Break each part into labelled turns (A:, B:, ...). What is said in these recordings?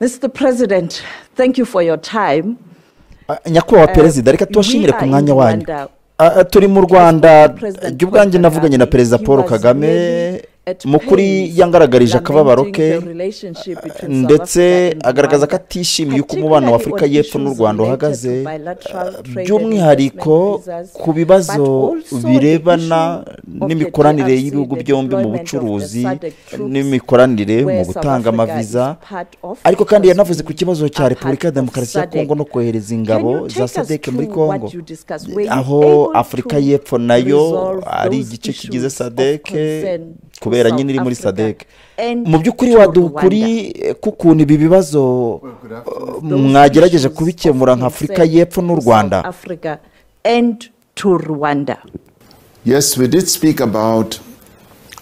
A: Mr. President, thank you for your time.
B: Ah, nyakubahwa perezida reka tubashimire ku mwanya wanyu Ah, ah, turi mu rwanda jya ubwanjye navuganye na perezida paul kagame mukuri yangaragarije akababaro ke ndetse agaragaza ko atishimiye uko umubano wa afurika y'Epfo n'u rwanda uhagaze by'umwihariko ku bibazo birebana n'imikoranire y'ibihugu byombi mu bucuruzi n'imikoranire mu gutanga amaviza ariko kandi yanavuze ku kibazo cya repubulika ya demokarasi ya kongo no kohereza ingabo za sadec muri kongo aho afurika y'Epfo nayo ari igice kigize sadec kubera nyine iri muri sadec mu by'ukuri waduha ukuri k'ukuntu ibi bibazo uh, mwagerageje kubikemura nka afurika y'Epfo n'u rwanda
A: Africa and to Rwanda.
C: Yes, we did speak about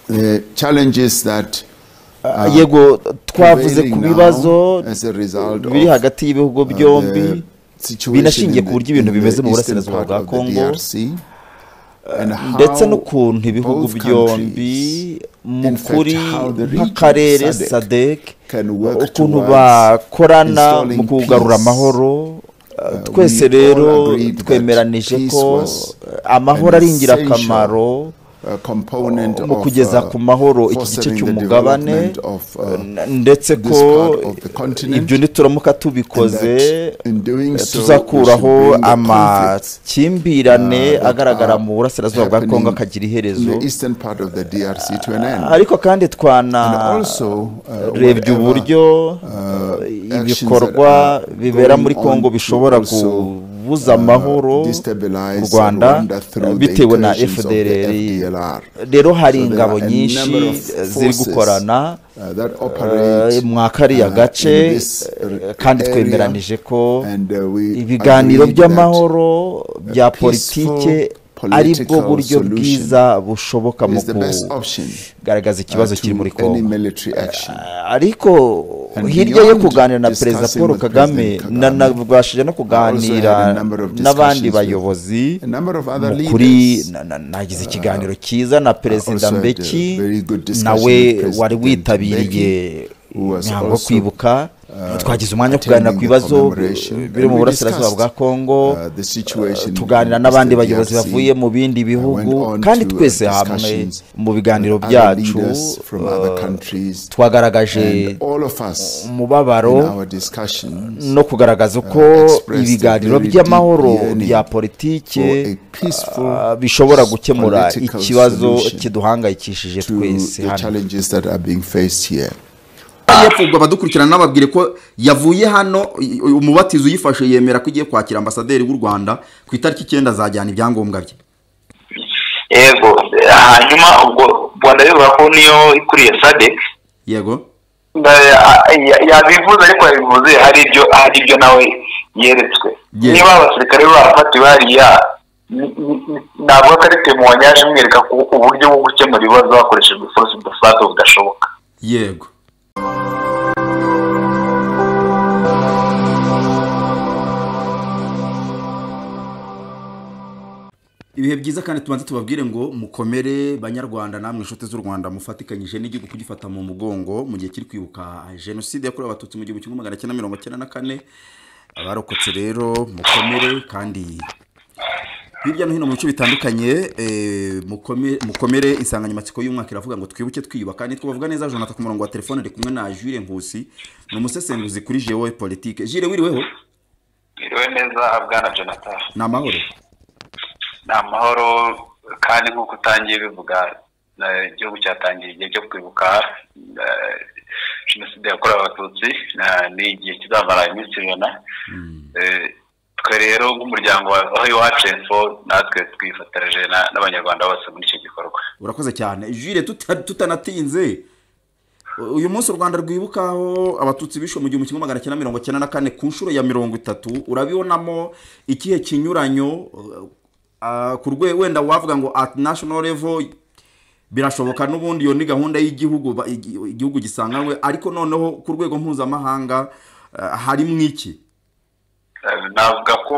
C: the challenges that are
B: yego twavuze ku
C: prevailing now
B: bibazo
C: as a result of
B: biri hagati y'ibihugu
C: uh,
B: byombi
C: the situation
B: binashingiye
C: in
B: ku
C: the-
B: buryo ibintu
C: in the
B: bimeze mu
C: eastern
B: burasirazuba
C: part
B: bwa
C: of the
B: Congo,
C: DRC, and how
B: ndetse n'ukuntu ibihugu
C: both
B: byombi
C: countries,
B: mu
C: in fact,
B: kuri
C: how the region
B: nk'akarere
C: SADC
B: sadec
C: can work
B: ukuntu
C: towards
B: bakorana
C: installing
B: mu kugarura
C: peace.
B: amahoro
C: we
B: twese
C: all
B: rero
C: agreed that
B: twemeranije
C: peace
B: ko
C: was
B: amahoro
C: an
B: ari ingirakamaro
C: a component
B: mu
C: of,
B: kugeza
C: uh,
B: ku mahoro iki gice
C: fostering the
B: cy'umugabane
C: development of, uh,
B: n- ndetse ko
C: this part of the continent,
B: ibyo nituramuka
C: and
B: tubikoze
C: that in doing so, we should
B: tuzakuraho
C: bring the conflicts
B: amakimbirane
C: uh, that
B: agaragara
C: are
B: mu burasirazuba bwa kongo
C: happening
B: akagira
C: in
B: iherezo
C: the eastern part of the DRC to an end.
B: ariko kandi
C: And
B: twana
C: also, uh,
B: rebye uburyo
C: uh,
B: eh,
C: actions
B: ibikorwa
C: that are
B: bibera muri
C: going on
B: kongo
C: to
B: bishobora
C: also,
B: kubuza
C: uh,
B: amahoro
C: destabilize
B: u rwanda
C: Rwanda through the
B: bitewe na
C: incursions of the
B: fdr
C: FDLR.
B: rero hari
C: So there
B: ingabo
C: are a
B: nyinshi
C: number of
B: eh, ziri
C: forces,
B: gukorana
C: uh, that
B: eh,
C: operate,
B: mwa kariya
C: uh, in
B: gace
C: this, uh,
B: eh, kandi
C: area,
B: twemeranije ko
C: and, uh, we
B: ibiganiro
C: agree that
B: by'amahoro bya
C: peaceful
B: politike ari bwo
C: political
B: buryo
C: solution
B: bwiza bushoboka mu
C: is the best option,
B: kugaragaza ikibazo
C: uh,
B: kiri muri
C: to any
B: kongo
C: military action.
B: ariko
C: And
B: hirya yo
C: beyond
B: kuganira na
C: discussing
B: perezida
C: with
B: paul
C: President
B: kagame
C: Kagame,
B: nanabwashije no
C: I also had
B: kuganira
C: a number of discussions
B: n'abandi
C: with
B: bayobozi
C: a number of other
B: mukuri
C: leaders.
B: nagize ikiganiro cyiza na perezida
C: also had a
B: mbeki
C: very good discussion with
B: nawe
C: President
B: wari witabiriye
C: Mbeki, who was
B: imihango yo
C: also,
B: kwibuka
C: uh,
B: twagize umwanya wo kuganira ku
C: attending the
B: bibazo
C: commemoration,
B: biri
C: and
B: mu
C: we
B: burasirazuba
C: discussed,
B: bwa kongo
C: uh, the situation
B: tuganira
C: in
B: n'abandi
C: Eastern
B: bayobozi
C: DRC.
B: bavuye mu bindi bihugu
C: went on
B: kandi
C: to, uh,
B: twese hamwe
C: discussions
B: mu biganiro
C: other
B: byacu
C: leaders from other
B: uh,
C: countries.
B: twagaragaje
C: And all of us in
B: umubabaro
C: our discussions
B: no kugaragaza uko
C: uh, expressed
B: ibiganiro
C: a very
B: by'amahoro
C: deep yearning
B: bya
C: for
B: politike
C: a peaceful
B: uh, bishobora gukemura
C: political
B: ikibazo
C: solution
B: kiduhangayikishije
C: to
B: twese
C: the
B: hano
C: challenges that are being faced here.
D: yepfo ubwo abadukurikirana nababwire ko yavuye hano i- umubatizo uyifashe yemera ko igiye kwakira ambasaderi w'u rwanda ku itariki icyenda azajyana ibyangombwa bye
E: yego hanyuma ubwo rwanda bivuga ko niyo ikuriye sadec
D: yego
E: Ba- ya- yabivuze ariko yabivuze hari ibyo hari ibyo nawe yeretswe
D: Yes.
E: niba abasirikare bafatiwe hariya n- n- n- navuga ko ari temuwa nyaje umwereka ku uburyo bwo gukemura ibibazo hakoreshejwe force de fage budashoboka
D: yego ibihe byiza kandi tubanze tubabwire ngo mukomere banyarwanda namwe inshuti z'u rwanda mufatikanyije n'igihugu kugifata mu mugongo mu gihe kiri kwibuka jenoside yakorewe abatutsi mu gihumbi kimwe magana cyenda mirongo cyenda na kane abarokotse rero mukomere kandi hirya no hino mu bice bitandukanye eh, mukome- mukomere insanganyamatsiko y'umwaka iravuga ngo twibuke twiyubaka nitwe bavuga neza jonathan ku murongo wa telefone ari kumwe na jure nkusi ni umusesenguzi kuri jewe politike jure wiriweho
E: biriwe neza bwana jonathan
D: ni amahoro
E: ni amahoro kandi nk'uko utangiye bivuga eh, igihugu cyatangiye igihe cyo kwibuka eh, jenoside yakorewe abatutsi na- ni igihe kizamara iminsi ijana Eh, twe rero nk'umuryango wa aho iwacu info natwe twifatanyije na- n'abanyarwanda bose muri icyo gikorwa
D: urakoze cyane jure tuta- tutanatinze uyu munsi u rwanda rwibukaho abatutsi bishwe mu gihumbi kimwe magana cyenda mirongo cyenda na kane ku nshuro ya mirongo itatu urabibonamo ikihe kinyuranyo uh, ku rwe wenda wavuga ngo at national level birashoboka n'ubundi iyo ni gahunda y'igihugu ba- igi- igihugu gisanganywe ariko noneho ku rwego mpuzamahanga uh, harimo iki
E: Eh, navuga ko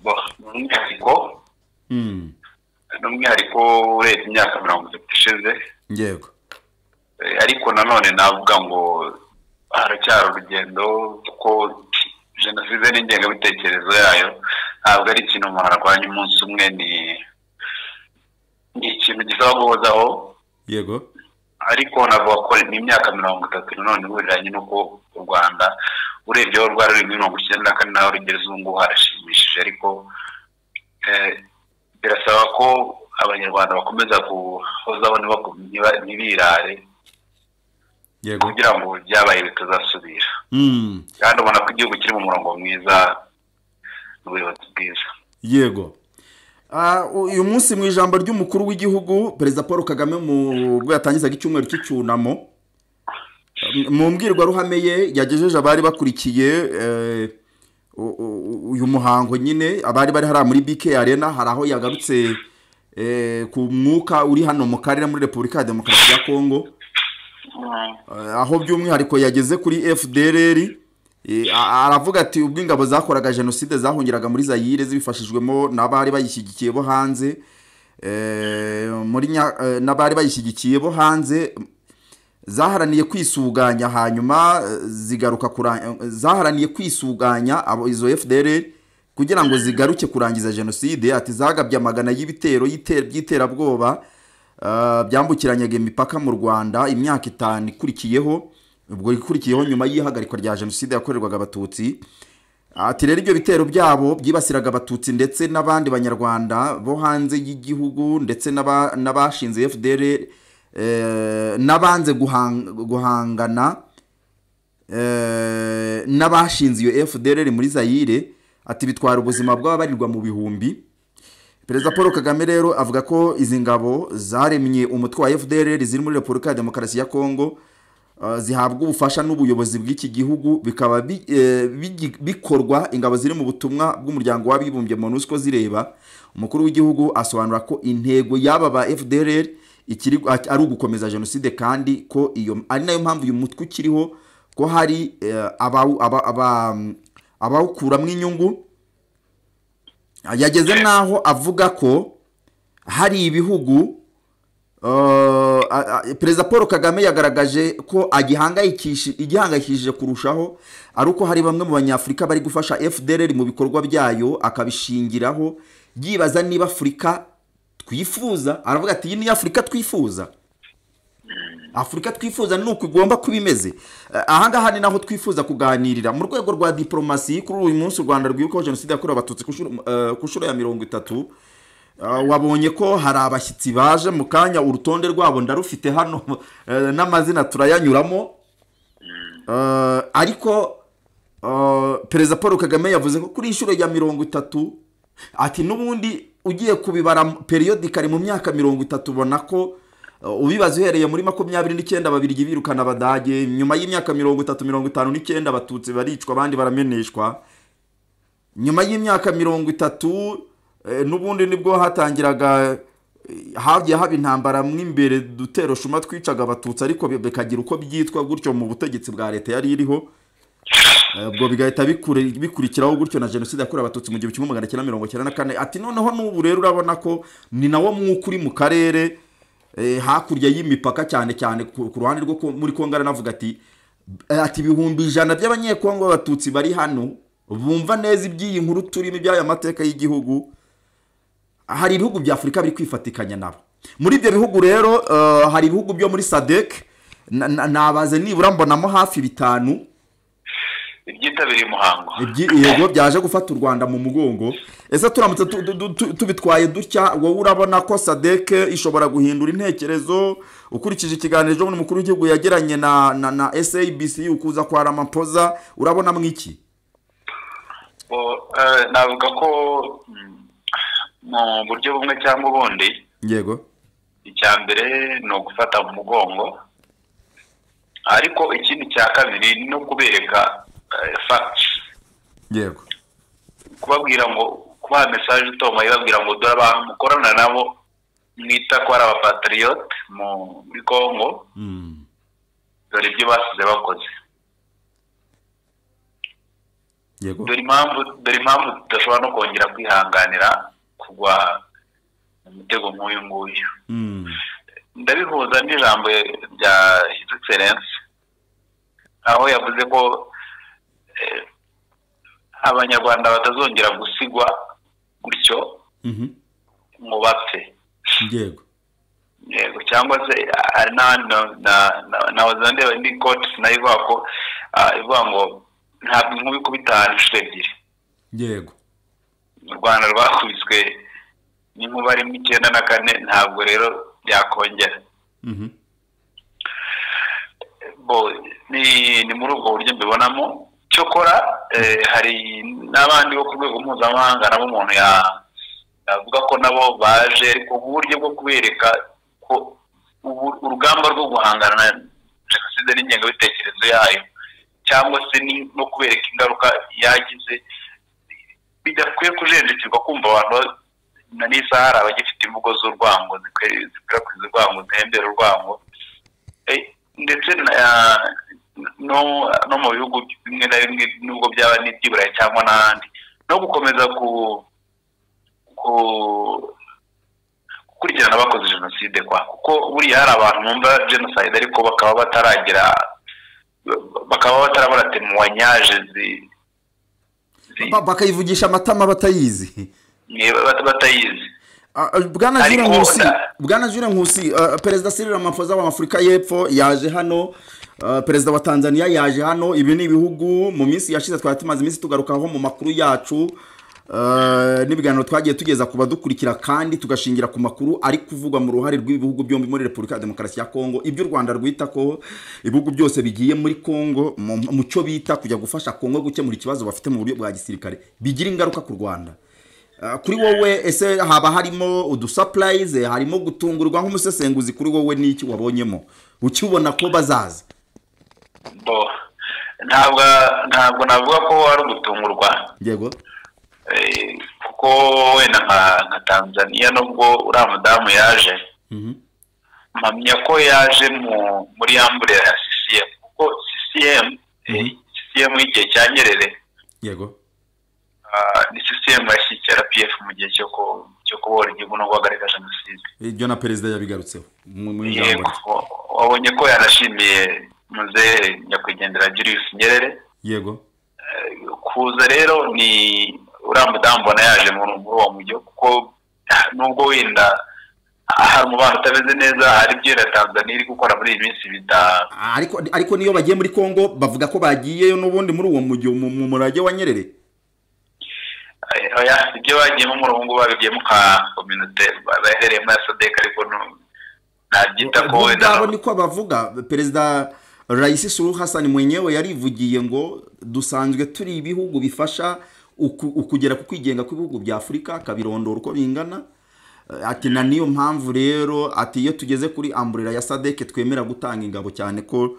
E: bo- umwihariko
D: Mm,
E: n'umwihariko urebye imyaka mirongo itatu ishize
D: yego
E: Eh, ariko nanone navuga ngo haracyari urugendo kuko jenoside n'ingengabitekerezo yayo ntabwo ari ikintu umuntu arwanya umunsi umwe ni ni ikintu gisaba guhozaho
D: yego
E: ariko navuga ko ni imyaka mirongo itatu nanone ihuriranye n'uko u rwanda urebye aho rwari ruri muri mirongo icyenda na kane naho rugeze ubu ngubu harashimishije ariko eh, birasaba ko abanyarwanda bakomeza guhozaho ntibaku- ntiba- ntibirare
D: yego
E: kugira ngo byabaye bitazasubira
D: Mm,
E: kandi ubona ko igihugu kiri mu murongo mwiza n'ubuyobozi bwiza
D: yego Ah, u- uyu munsi mu ijambo ry'umukuru w'igihugu perezida paul kagame mu bwo yatangizaga icyumweru cy'icyunamo m- mu mbwirwaruhame ye yagejeje abari bakurikiye eh, u- u- uyu muhango nyine abari bari hariya muri bk arena hari aho yagarutse eh, ku mwuka uri hano mu karere muri repubulika ya demokarasi ya kongo Eh, aho by'umwihariko yageze kuri fdr aravuga ati ubwo ingabo zakoraga jenoside zahungiraga muri zayire zibifashijwemo n'abari bayishyigikiye bo hanze eh, muri Nya- eh, n'abari bayishyigikiye bo hanze zaharaniye kwisuganya hanyuma eh, zigaruka kura- eh, zaharaniye kwisuganya abo izo fdr kugira ngo zigaruke kurangiza jenoside ati zagabye amagana y'ibitero y'ite- by'iterabwoba ah, byambukiranyaga imipaka mu rwanda imyaka itanu ikurikiyeho ubwo ikurikiyeho nyuma y'ihagarikwa rya jenoside yakorerwaga abatutsi ati rero ibyo bitero byabo byibasiraga abatutsi ndetse n'abandi banyarwanda bo hanze y'igihugu ndetse n'aba- n'abashinze fdr eh, n'abanze guhang- guhangana eh, n'abashinze iyo fdr muri zayire ati bitwara ubuzima bw'ababarirwa mu bihumbi perezida paul kagame rero avuga ko izi ngabo zaremye umutwe wa fdr ziri muri repubulika ya demokarasi ya kongo uh, zihabwa ubufasha n'ubuyobozi bw'iki gihugu bikaba bi- eh, bigi- bikorwa ingabo ziri mu butumwa bw'umuryango w'abibumbye monusco zireba umukuru w'igihugu asobanura ko intego y'aba ba fdr ikiri a- ari ugukomeza jenoside kandi ko iyo ari nayo mpamvu uyu mutwe ukiriho ko hari eh, abawu- aba- aba- abawukuramo inyungu yageze n'aho avuga ko hari ibihugu eh, a- a- perezida paul kagame yagaragaje ko agihangayikishi- igihangayikishije kurushaho ari uko hari bamwe mu banyafurika bari gufasha fdr mu bikorwa byayo akabishingiraho yibaza niba afurika twifuza aravuga ati iyi ni afurika twifuza afurika twifuza ni uku igomba kuba imeze Eh, ahangaha ni naho twifuza kuganirira mu rwego rwa diporomasi kuri uyu munsi u rwanda rwibukaho jenoside yakorewe abatutsi ku nshuro- eh, ku nshuro ya mirongo itatu Eh, wabonye ko hari abashyitsi baje mu kanya urutonde rwabo ndarufite hano eh, n'amazina turayanyuramo Eh, ariko eh, perezida paul kagame yavuze ko kuri inshuro ya mirongo itatu ati n'ubundi ugiye kubibara periyodikari mu myaka mirongo itatu ubona ko eh, ubibaza uhereye muri makumyabiri n'icyenda babirigi birukana abadage nyuma y'imyaka mirongo itatu mirongo itanu n'icyenda abatutsi baricwa abandi barameneshwa nyuma y'imyaka mirongo itatu eh, n'ubundi nibwo hatangiraga eh, hagiye haba intambara mo imbere dutero shuma twicaga abatutsi ariko bi- bikagira uko byitwa gutyo mu butegetsi bwa leta yari iriho Eh, ubwo bigahita bikure- bikurikiraho gutyo na jenoside yakorewe abatutsi mu gihumbi kimwe magana cyenda mirongo cyenda na kane ati noneho n'ubu rero urabona ko ni nawo mwuka uri mu karere eh, hakurya y'imipaka cyane cyane ku ku ruhande rwo ku- muri kongo aranavuga ati eh, ati ibihumbi ijana by'abanyekongo b'abatutsi bari hano bumva neza iby'iyi nkuru turimo iby'aya mateka y'igihugu hari ibihugu bya afurika biri kwifatikanya nabo muri ibyo bihugu rero eh, hari ibihugu byo muri sadek na- na- nabaze nibura mbonamo hafi bitanu
E: ibyitabiriye umuhango
D: Ibyi- yego byaje gufata u rwanda mu mugongo ese turamutse tu- tu- tu- tubitwaye dutya wowe urabona ko sadeke ishobora guhindura intekerezo ukurikije ikiganiro ejo bundi umukuru w'igihugu yagiranye na na, na sabc ukuza kwa ramaphosa urabona mwiki
E: Bo, eh, navuga ko mm, mu buryo bumwe cyangwa ubundi
D: yego
E: icya mbere ni ugufata mu mugongo ariko ikindi cya kabiri ni ukubereka fagiti
D: yego
E: kubabwira ngo kubaha mesaje itoma ibabwira ngo dore abantu mukorana nabo mwita ko ari abapatiriyote mu- muri congo
D: Mm.
E: dore ibyo basize bakoze
D: yego
E: dore impamvu dore impamvu tudashobora no kongera kwihanganira kugwa mu mutego nk'uyu nguyu
D: Mm.
E: ndabihuza n'ijambo rya his excellence aho yavuze ko eh, abanyarwanda batazongera gusigwa gutyo
D: Mhm.
E: mu bapfe
D: yego
E: yego cyangwa se ah, na- na- na- na- nahoze ndeba indi koti nayo ivuga ko ah, ivuga ngo ntabwo inkuba ikubita ahantu inshuro ebyiri
D: yego
E: u rwanda rwakubiswe n'inkuba rimwe icyenda na kane ntabwo rero byakongera
D: Mhm.
E: bo ni ni muri ubwo buryo mbibonamo cyokora eh, hari n'abandi bo ku rwego mpuzamahanga nabo umuntu ya- yavuga ko nabo baje ariko uburyo bwo kubereka ko ubu- urugamba rwo guhangana na jenoside n'ingengabitekerezo yayo cyangwa se ni- no kubereka ingaruka yagize bidakwiye kujenjekirwa kumva abantu ba- na n'isaha hari abagifite imvugo z'urwango zikwe- zikwirakwiza urwango zihembera urwango Eh, ndetse na- no no mu bihugu bimwe na bimwe nubwo byaba n'iby'iburayi cyangwa n'ahandi no gukomeza ku ku- gukurikirana abakoze jenoside kwa kuko buriya hari abantu bumva jenoside ariko bakaba bataragira bakaba batarabona temuwanyaje zi- zi-
D: Ba- bakayivugisha amatama batayizi
E: ni- bat- batayizi
D: Ah, ah, bwana
E: Ariko
D: jure nkusi
E: da-
D: bwana jure nkusi ah, perezida Cyril Ramaphosa wa Afurika y'Epfo yaje hano ah, perezida wa Tanzania yaje hano ibi ni ibihugu mu minsi yashize twari tumaze iminsi tugarukaho mu makuru yacu ah, n'ibiganiro twagiye tugeza ku badukurikira kandi tugashingira ku makuru ari kuvugwa mu ruhare rw'ibihugu byombi muri Repubulika ya Demokarasi ya Kongo ibyo u Rwanda rwita ko ibihugu byose bigiye muri Kongo mu mu cyo bita kujya gufasha Kongo gukemura ikibazo bafite mu buryo bwa gisirikare bigira ingaruka ku Rwanda Uh, kuri wowe ese haba harimo udusapurayize harimo gutungurwa nk'umusesenguzi kuri wowe n'iki wabonyemo ukibona ko bazaza
E: bo ntabwo ntabwo navuga ko ari ugutungurwa
D: yego
E: Eh, kuko wenda nka nka tanzania nubwo uriya mudamu yaje mpamya ko yaje mu muri yambure ya ccm kuko ccm eh, ccm y'igihe cya nyerere
D: yego
E: ah, ni ccm yashyigikira rpf mu gihe cyo ku- cyo kubohora igihugu no guhagarika jenoside
D: ibyo na perezida yabigarutseho mu- mu ijambo
E: yego
D: rye.
E: wabonye ko yanashimiye muzehe nyakwigendera julius nyerere
D: yego
E: kuza rero ni uriya mudamu mbona yaje muri muri uwo mujyi kuko nubwo wenda hari umubano utameze neza hari ibyo na tanzania iri gukora muri iyi minsi bita
D: Ah, ariko ariko niyo bagiye muri kongo bavuga ko bagiyeyo n'ubundi muri uwo mujyi mu mu murage wa nyerere
E: eh, oya, ibyo bagiyemo muri ubu ngubu babigiyemo ka kominote bahereyemo ya sodeka ariko nu- nabyita ko
D: bo
E: wenda
D: ubwabo niko bavuga perezida Raisi Suluhu Hassan mwenyewe yarivugiye ngo dusanzwe turi ibihugu bifasha uku- ukugera ku kwigenga kw'ibihugu bya Afurika akabirondora uko bingana Eh, ati na niyo mpamvu rero ati iyo tugeze kuri amburera ya sadeke twemera gutanga ingabo cyane ko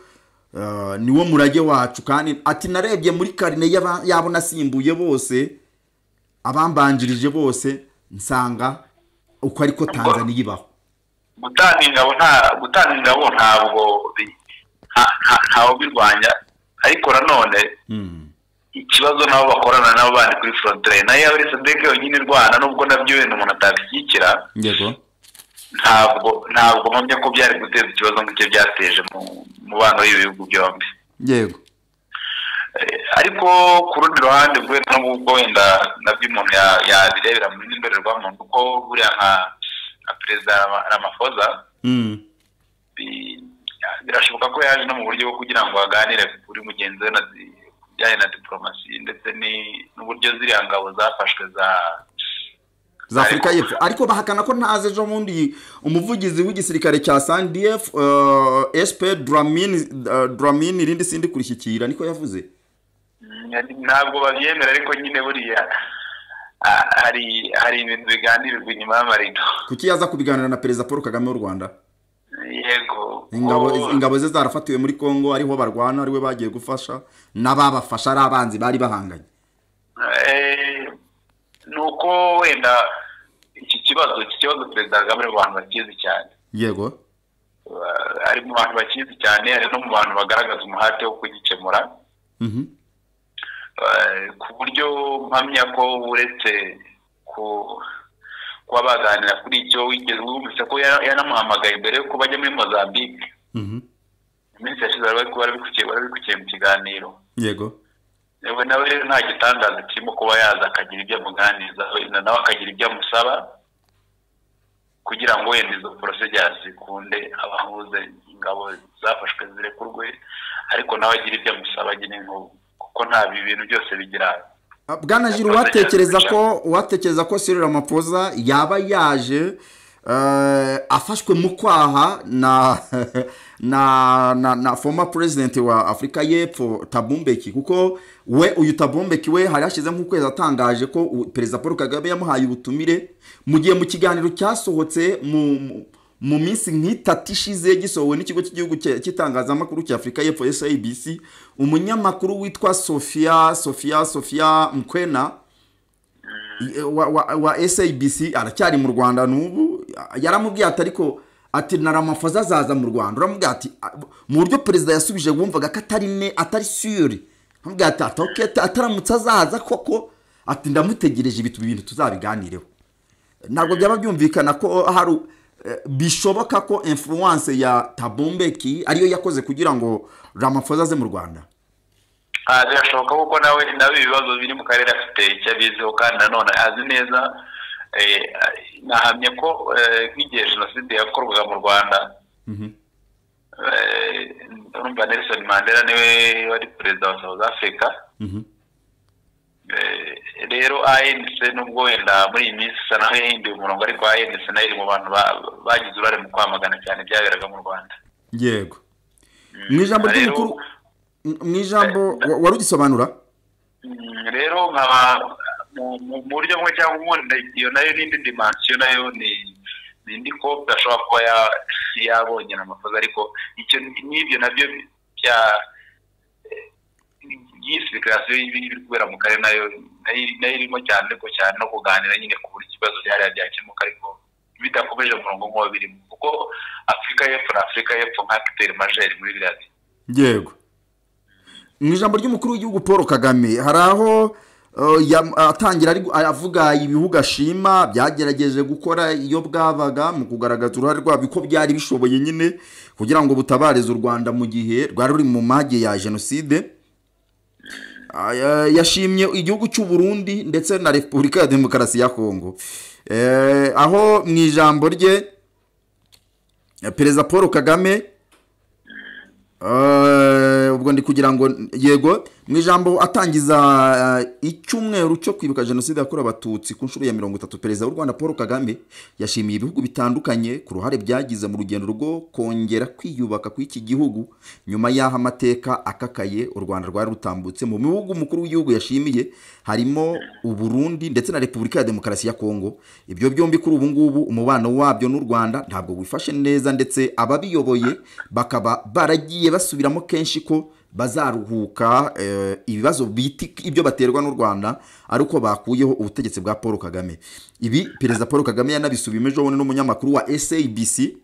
D: eh, niwo murage wacu kandi ati narebye muri karine y'aba- y'abo nasimbuye bose abambanjirije bose nsanga uko ariko Tanzania ibaho
E: gutanga ingabo nta gutanga ingabo ntabwo bi- nta- nta- ntawe ubirwanya ariko nanone ikibazo nabo bakorana nabo bandi kuri frontiere nayo muri sadeke yonyine irwana nubwo nabyo wenda umuntu atabishyigikira
D: yego
E: ntabwo ntabwo mpamya ko byari guteza ikibazo nk'icyo byateje mu mubano w'ibihugu byombi
D: yego
E: Eh, ariko ku rundi ruhande bwe n'ubwo wenda nabyo umuntu ya- yabirebera muri indorerwamo kuko buriya nka nka perezida Rama- Ramaphosa
D: Mm.
E: bi- birashoboka ko yaje no mu buryo bwo kugira ngo aganire kuri mugenzi we na di- ku bijyanye na diporomasi ndetse ni- n'uburyo ziriya ngabo zafashwe za
D: za afurika y'epfo ariko bahakana ko ntazi ejo bundi umuvugizi w'igisirikare cya sandf sp dramini irindi sindi kurishyikira niko yavuze
E: Mm, ntabwo babyemera ariko nyine buriya ah, hari hari ibintu biganirwa inyuma y'amarido
D: kuki yaza kubiganira na perezida paul kagame w'u rwanda
E: yego
D: ingabo,
E: ko-
D: ingabo ze zarafatiwe muri congo ariho barwana ariwe bagiye gufasha n'ababafasha ari abanzi bari bahanganye
E: Eh, ni uko wenda iki kibazo iki kibazo perezida kagame ari mu bantu bakizi cyane
D: yego
E: Ba- ari mu bantu bakizi cyane ari no mu bantu bagaragaza umuhate wo kugikemura
D: Mhm.
E: Eh, ku buryo mpamya ko uretse ku- kuba baganira kuri icyo wigeze wumvise ko ya- yanamuhamagaye mbere yuko bajya muri mozambique
D: Mhm.
E: iminsi yashize barabikurikiye mu kiganiro
D: yego
E: yewe nawe rero nta gitangaza kirimo kuba yaza akagira ibyo amuganiriza wenda nawe akagira ibyo amusaba kugira ngo wenda izo porosegasi zikunde abahuze ingabo zafashwe zirekurwe ariko nawe agira ibyo amusaba agena inkuru kuko nta bintu byose bigira
D: bwana jiro watekereza ko watekereza ko sirira mapoza yaba yaje eh, afashwe mu kwaha na na na na former president wa afurika y'epfo tabumbeki kuko we uyu tabumbeki we hari hashyizemo ukwezi atangaje ko u- perezida paul kagame yamuhaye ubutumire mu gihe mu kiganiro cyasohotse mu mu- mu minsi nk'itatu ishize gisohowe n'ikigo cy'igihugu cya- cy'itangazamakuru cya afurika y'epfo sabc umunyamakuru witwa sofia sofia sofia mkwena wa, wa, wa sabc aracyari mu rwanda n'ubu yaramubwiye ati ariko ati na ramafoza azaza mu rwanda uramubwira ati "Ah, mu buryo perezida yasubije wumvaga ko atari ne atari sure amubwira ati ati okay, ati, ataramutse azaza koko ati ndamutegereje ibitu ibintu tuzabiganireho ntabwo byaba byumvikana ko hari u- eh, bishoboka ko influence ya tabumbeki ariyo yakoze kugira ngo ramafoza aze mu rwanda
E: Ah, birashoboka kuko nawe nawe ibibazo biri mu karere afite icyo abiziho kandi nanone azi neza eh, nahamye ko eh, nk'igihe jenoside yakorwaga mu rwanda Eh, urumva nelson mandela niwe wari perezida wa south africa Eh, rero anc nubwo wenda muri iyi minsi isa naho yahinduye umurongo ariko anc nayo iri mu bantu ba- bagize uruhare mu kwamagana cyane ibyaberaga mu rwanda
D: yego mu ijambo
E: Rero-
D: ry'umukuru mu ijambo wa- wari ugisobanura
E: Mm, rero nkaba mu- mu mu buryo bumwe cyangwa ubundi iyo nayo n'indi dimansiyo nayo ni ni indi kope ashobora kuba ya- yabonye amakosa ariko icyo n'ibyo nabyo bya yisifikasiyo y'ibiri kubera mu karere nayo nayo- nayo irimo cyane ariko cyane no kuganira nyine ku buryo ikibazo byariya byakemuka ariko bidakomeje umurongo nk'uwo birimo kuko afurika y'epfo na afurika y'epfo nka akiteri majeri muri biriya bintu
D: yego mu ijambo ry'umukuru w'igihugu paul kagame hari aho eh, yam- atangira ari gu- avuga ibihugu ashima byagerageje gukora iyo bwabaga mu kugaragaza uruhare rwabyo ko byari bishoboye nyine kugira ngo butabareze u rwanda mu gihe rwari ruri mu mage ya jenoside Ah, ya- yashimye igihugu cy'u Burundi ndetse na repubulika ya demokarasi ya kongo Eh, aho mu ijambo rye eh, perezida paul kagame Eh, ubwo ndi kugira ngo yego mu ijambo atangiza eh, icyumweru cyo kwibuka jenoside yakorewe abatutsi ku nshuro ya mirongo itatu perezida w'u rwanda paul kagame yashimiye ibihugu bitandukanye ku ruhare byagize mu rugendo rwo kongera kwiyubaka kw'iki gihugu nyuma y'aho amateka akakaye u rwanda rwari rutambutse mu bihugu umukuru w'igihugu yashimiye harimo uburundi ndetse na repubulika ya demokarasi ya kongo ibyo byombi kuri ubu ngubu umubano wabyo n'u rwanda ntabwo wifashe neza ndetse ababiyoboye bakaba baragiye basubiramo kenshi ko bazaruhuka eh, ibibazo biti ibyo baterwa n'u rwanda ari uko bakuyeho ubutegetsi bwa paul kagame ibi perezida paul kagame yanabisubiyemo bundi n'umunyamakuru wa sabc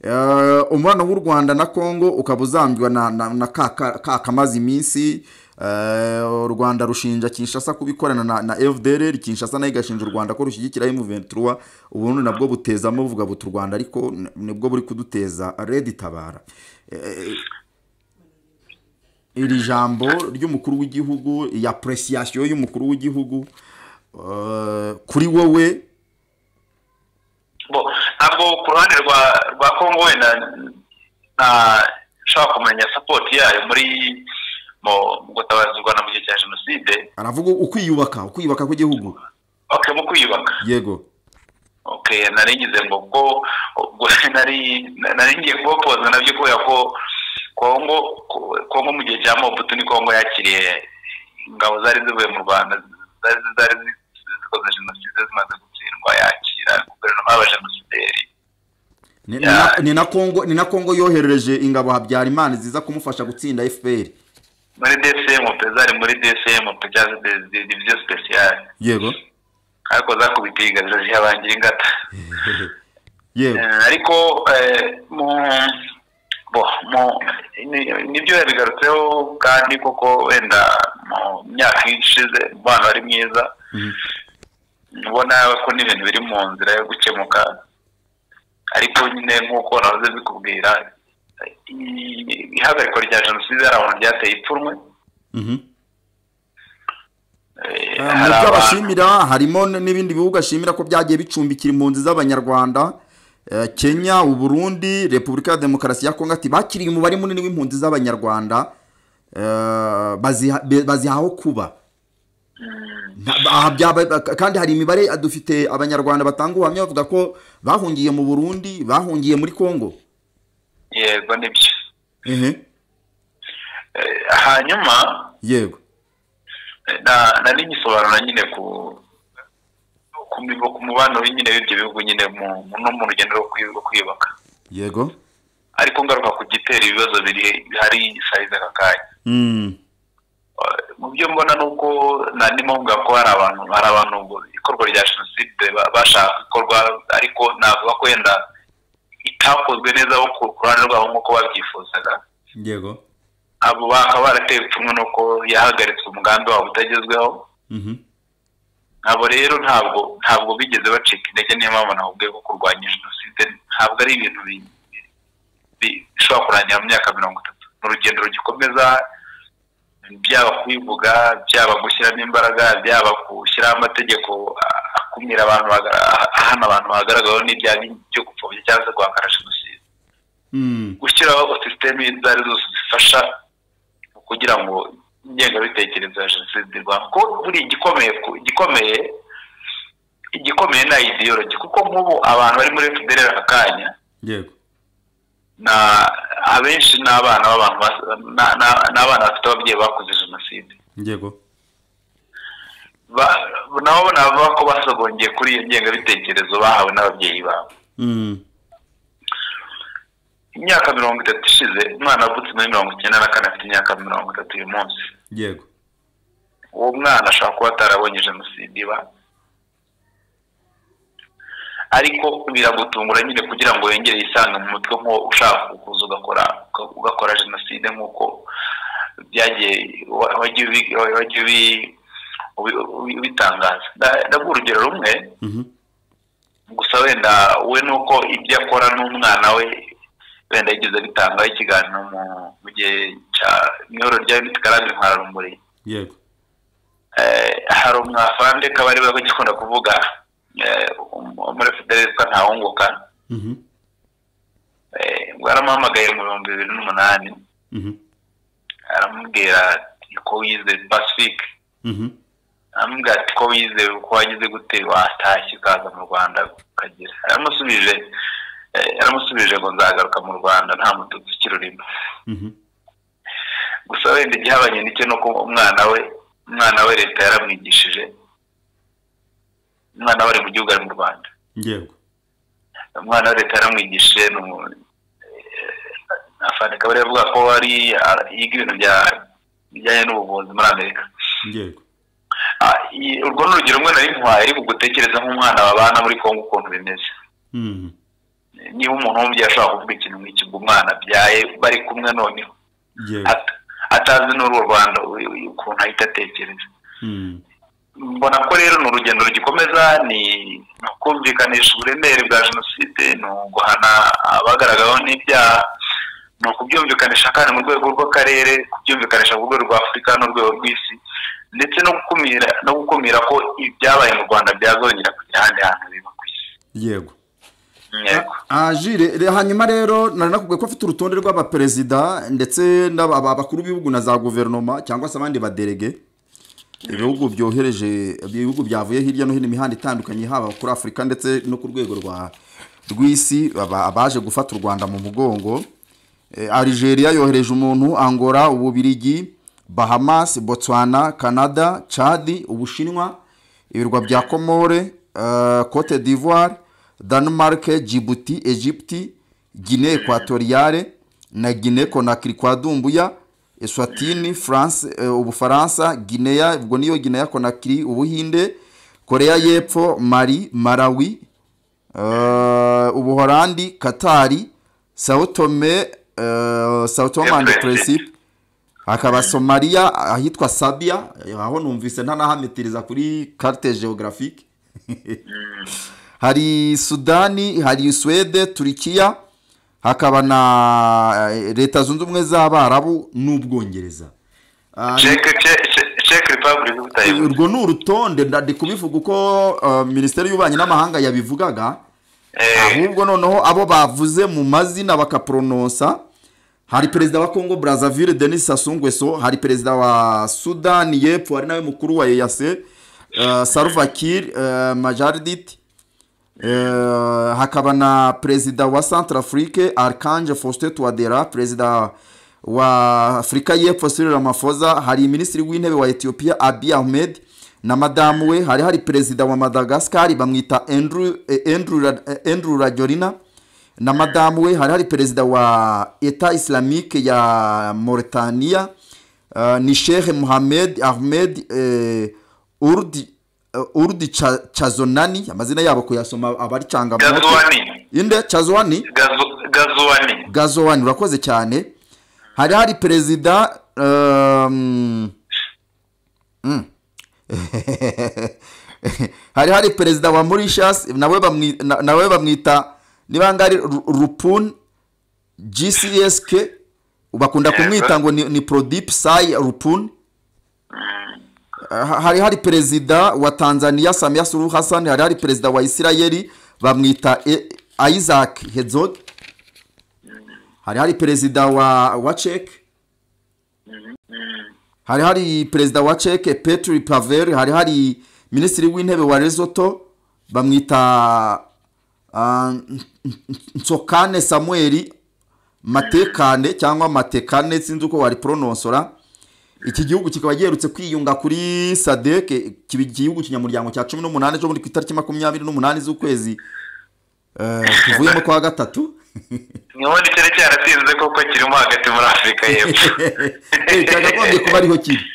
D: Eh, umubano w'u rwanda na kongo ukaba uzambwa na, na, na ka, ka, ka kamaze iminsi eh, u rwanda rushinja kinshasa kubikorana na, na fdr kinshasa nayo igashinja u rwanda ko rushyigikira m23 ubundi nabwo butezamo buvuga buti u rwanda ariko n- nibwo buri kuduteza red itabara Eh, iri jambo ry'umukuru w'igihugu ya presiyasiyo y'umukuru w'igihugu eh, kuri wowe
E: bo ntabwo ku ruhande rwa rwa kongo wenda nta- nshobora kumenya sapoti yayo muri mu mu gutabaza u rwanda mu gihe cya jenoside
D: aravuga ukwiyubaka ukwiyubaka kw'igihugu
E: ok mu kwiyubaka
D: yego
E: ok nari ngize ngo ko ubwo nari nari ngiye kubapoza nabyo kubera ko kongo ko- kongo mu gihe cya mobutu ni kongo yakiriye ingabo zari zivuye mu rwanda zari zari zikoze jenoside zimaze gutsindwa yakira guverinoma y'abajenosideri
D: Ni- ni
E: Yeah.
D: na- ni na kongo ni na kongo yoherereje ingabo habyarimana ziza kumufasha gutsinda fpr
E: muri DCM pezari muri DCM pejazi diviziyo speciale
D: yego
E: ariko zakubitiye ingabiro zihabangira ingata
D: yego
E: Eh, ariko eh, mu bo mu ni- nibyo yabigarutseho kandi koko wenda mu myaka ishize umubano wari mwiza ubona ko n'ibintu biri mu nzira yo gukemuka ariko nyine nk'uko nahoze mbikubwira i- ihagarikwa rya jenoside hari abantu ryateye ipfunwe Eh,
D: Eh,
E: hari
D: mu byo
E: abantu-
D: abashimira harimo n- n'ibindi bihugu ashimira ko byagiye bicumbikira impunzi z'abanyarwanda eh, kenya uburundi repubulika ya demokarasi ya kongo ati bakiriye umubare munini w'impunzi z'abanyarwanda eh, baziha- be- baziha aho kuba Nta- aha byaba- ka- kandi hari imibare eh, dufite abanyarwanda batanga ubuhamya bavuga ko bahungiye mu burundi bahungiye muri kongo
E: yego nibyo
D: ehe
E: Eh, hanyuma
D: yego
E: eh, na- nari ngisobanura nyine ku ku mibo- ku mubano nyine w'ibyo bihugu nyine mu- mu- no mu rugendo rwo kwi- rwo kwiyubaka
D: yego
E: ariko ngaruka ku gitera ibibazo biri hari sayizi aka kanya
D: Mm,
E: mu byo mbona ni uko nandimo mvuga ko hari abantu hari abantu ngo ikorwa rya jenoside ba- bashaka ikorwa ariko navuga ko wenda itakozwe neza abo ku ku ruhande rwabo nk'uko babyifuzaga
D: yego
E: abo bakaba barateye ipfunwe nuko yahagaritse umugambi wabo utagezweho
D: Mhm.
E: abo rero ntabwo ntabwo bigeze bacika intege niyo mpamvu nakubwiye ko kurwanya jenoside ntabwo ari ibintu bi- bi- bishobora kurangira mu myaka mirongo itatu ni urugendo rugikomeza byaba kubivuga byaba gushyiramo imbaraga byaba gushyiraho amategeko a- akumira abantu baga- a- ahana abantu bagaragaweho n'ibyaha byo gupfobya cyangwa se guhakana jenoside
D: Mm,
E: gushyiraho sisiteme izo ari zo zose zifasha mu kugira ngo ingengabitekerezo ya jenoside irwanywe kuko buriya igikomeye ku- igikomeye igikomeye ni idiyorogi kuko nk'ubu abantu bari muri fpr aka kanya
D: yego
E: na abenshi ni abana b'abantu bas- na- na- ni abana bafite ababyeyi bakoze jenoside
D: yego
E: Ba- nabo navuga ko basogongeye kuri iyo ngengabitekerezo bahawe n'ababyeyi babo
D: Mm,
E: imyaka mirongo itatu ishize umwana avutse muri mirongo icyenda na kane afite imyaka mirongo itatu uyu munsi
D: yego
E: uwo mwana ashobora kuba atarabonye jenoside iba ariko biragutungura nyine kugira ngo wongere yisange mu mutwe nko ushaka kuza ugakora ugakora jenoside nk'uko byagiye wa- wagiye ubi- wa- wagiye ubi- ubi- ubi- ubitangaza Nda- ndaguha urugero rumwe
D: Mhm.
E: gusa wenda we nuko ibyo akora n'umwana we wenda yigeze abitangaho ikiganiro mu- mu gihe cya myororo rya unit karani nkararumuri
D: yego
E: Eh, hari umwafaransa kaba ari we ugikunda kuvuga eh, um- muri fideli witwa ntawunguka
D: Mhm.
E: Eh, ubwo yaramuhamagaye mu bihumbi bibiri n'umunani
D: Mhm.
E: aramubwira ati ko wize pacifique
D: Mhm.
E: aramubwira ati ko wize uko wagize gute watashye ukaza mu rwanda ukagira aramusubije eh, aramusubije ngo nzagaruka mu rwanda nta mututsi ukirurimo
D: Mhm.
E: gusa wenda igihabanye n'icyo ni uko umwana we umwana we leta yaramwigishije umwana we ari mu gihugu ari mu rwanda
D: yego
E: umwana wa leta yaramwigishije ni umu- eh, afande akaba ariyo avuga ko ari ara- yiga ibintu bya- bijyanye n'ubuvuzi muri amerika
D: yego
E: Ah, i- urwo ni urugero rumwe nari muhaye ariko gutekereza nk'umwana babana muri kongo ukuntu bimeze
D: Mhm.
E: niba umuntu wumubyeyi ashobora kuvuga ikintu nk'iki ngo umwana abyaye bari kumwe noneho
D: yego
E: at- atazi n'uruwo rwanda u- u- ukuntu ahita atekereza
D: Mhm.
E: mbona ko rero ni urugendo rugikomeza ni ni ukumvikanisha uburemere bwa jenoside ni uguhana abagaragaweho n'ibyaha ni ukubyumvikanisha kandi mu rwego rw'akarere kubyumvikanisha ku rwego rwa afurika n'urwego rw'isi ndetse no gukumira no gukumira ko ibyabaye mu rwanda byazongera kugira ahandi hantu biba ku isi
D: yego
E: yego
D: Ah, Jule, re- hanyuma rero nari nakubwiye ko afite urutonde rw'abaperezida ndetse n'abakuru b'ibihugu na za guverinoma cyangwa se abandi baderege ibihugu byohereje ibihugu byavuye hirya no hino imihanda itandukanye haba kuri afurika ndetse no ku rwego rwa rw'isi aba- abaje gufata u rwanda mu mugongo Eh, algeria yohereje umuntu angola ububirigi bahamas botswana canada chadi ubushinwa ibirwa bya komore cote d'ivoire denmark djibouti egypte guinee equatoriale na guinee conakry kwa dumbuya eswatini france eh, ubufaransa guinea ubwo niyo guinea conakry ubuhinde korea y'epfo mari malawi eh, ubuhorandi katari sawutome sawutome andi presipe hakaba somaliya ahitwa sabiya aho numvise ntanahamitiriza kuri karite geographique hari sudani hari suwede turikiya hakaba na eh, leta zunze ubumwe z'abarabu n'ubwongereza Ah,
E: ceke repabulike y'ubutayibuze
D: urwo ni urutonde ndadi kubivuga uko eh, minisiteri y'ububanyi n'amahanga yabivugaga ahubwo noneho abo bavuze mu mazina bakaporononsa hari perezida wa kongo brazzaville denis sassou nguesso hari perezida wa sudani y'epfo hari nawe mukuru wa eyase uh, salva kiir uh, majardit Eh, hakaba na perezida wa centrafrique archange faustin touadera perezida wa afurika y'epfo cyril ramaphosa hari minisitiri w'intebe wa ethiopia abiy ahmed na madamu we hari hari perezida wa madagascar bamwita andrew, eh, andrew, Ra- eh, andrew rajolina na madamu we hari hari perezida wa eta islamique ya mauritania uh, ni sheikh muhammed ahmed eh, urdi uh, urdi Cha- chazonani amazina yabo kuyasoma abari cangamo
E: gazuwani
D: inde chazwani
E: Gazu- gazuwani
D: gazowani urakoze cyane hari hari perezida um, mm. hari hari perezida wa mauritius nawe bamwi- na- nawe bamwita niba ngari Ru- rupun gcsk bakunda
E: Yego.
D: kumwita ngo ni, ni prodip sai rupun Ha- hari hari perezida wa tanzania samia suluhu hassan hari hari perezida wa isirayeli bamwita E- isaac herzog hari hari perezida wa wa cek hari hari perezida wa cek petri pavel hari hari minisitiri w'intebe wa resoto bamwita ah, nsokane samuel matekane cyangwa matekane sinzi uko wariporonosora iki gihugu kikaba giherutse kwiyunga kuri sadeke kiba igihugu kinyamuryango cya cumi n'umunani cyo muri ku itariki makumyabiri n'umunani z'ukwezi eh, tuvuyemo kwa gatatu
E: nkabona icyari cyaratinze kuko kirimo hagati muri afurika y'epfo
D: Eh, cyakagombye kuba ariho kiri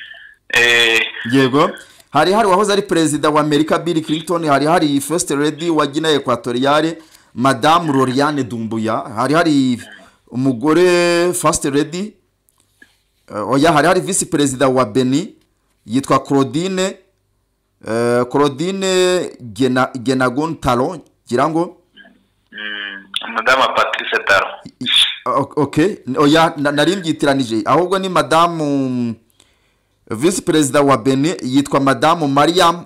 E: Eh,
D: yego hari hari uwahoze ari perezida wa amerika bill clinton hari hari first lady wa gina ekwatoriyale madamu loriane dumbuya hari hari umugore first lady eh, oya hari hari visi perezida wa beni yitwa claudine eh, claudine Gena- genagon taro ngira ngo
E: mm, madama patrice taro
D: O- ok oya na- nari mbyitiranyije ahubwo ni madamu visi perezida wa beni yitwa madamu mariam